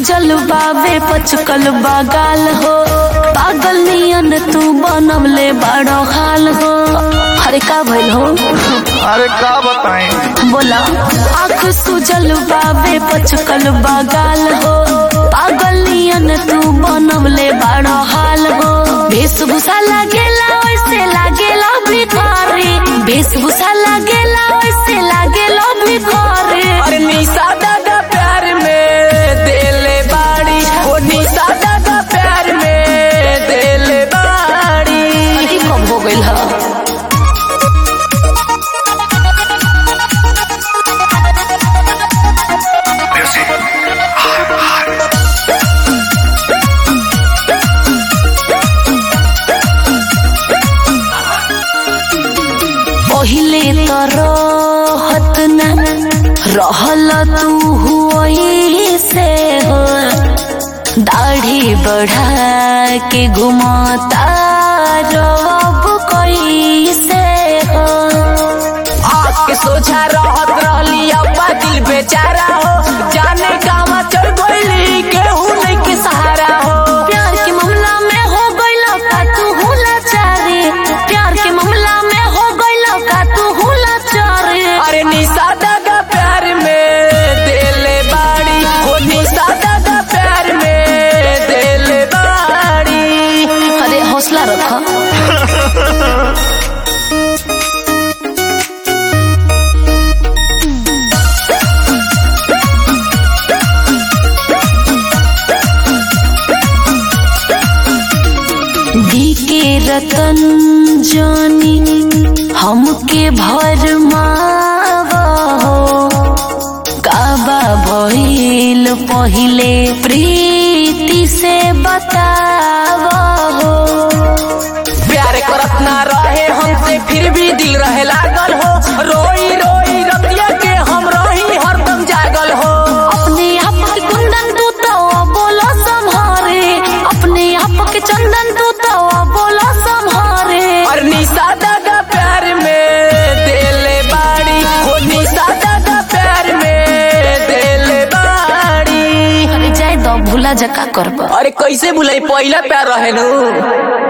सूजल बावे पचकल बागाल हो पागल नियन तू बनवले बड़ो हाल हो अरे का भइल हो अरे का बताएं बोला आँख सूजल बावे पचकल बागाल हो पागल नियन तू बनवले बड़ो हाल हो वेशभूषा लागेला वैसे लागेला भिखारी वेशभूषा लागेला वैसे लागेला भिखारी अरे निशा दादा प्यार में देले बाड़ी ओ निशा दादा प्यार में देले बाड़ी अरे कब हो गइल ह पहिले त रहत न रहल तू हुई से हो दाढ़ी बढ़ा के घुमाता रब कैसे हो आके सोझा रहत रहली अब्बा दिल बेचारा हो जाने कामा चल गइली केहू नहीं के सहारा हो प्यार के मामला में हो गइल का तू हुला चारी प्यार के मामला में हो गइल का तू हुला चारी अरे निशा दादा प्यार में देले बाड़ी ओ निशा दादा प्यार में देले बाड़ी अरे हौसला रख दी के रतन जानी हमके भर हो काबा भइल पहिले प्रीति से बतावा हो प्यार करत ना रहे हमसे फिर भी दिल रहे लागल हो रोई रोई रतिया के हम रही हरदम जागल हो अपने आप के कुंदन तू तो बोलो संहारे अपने आप के चंदन तू तो बोलो संहारे और निशा दादा प्यार में देले बाड़ी ओ निशा दादा प्यार में देले बाड़ी अरे जाए दो भूला जका करबा अरे कैसे भुलाई पहला प्यार रहे नु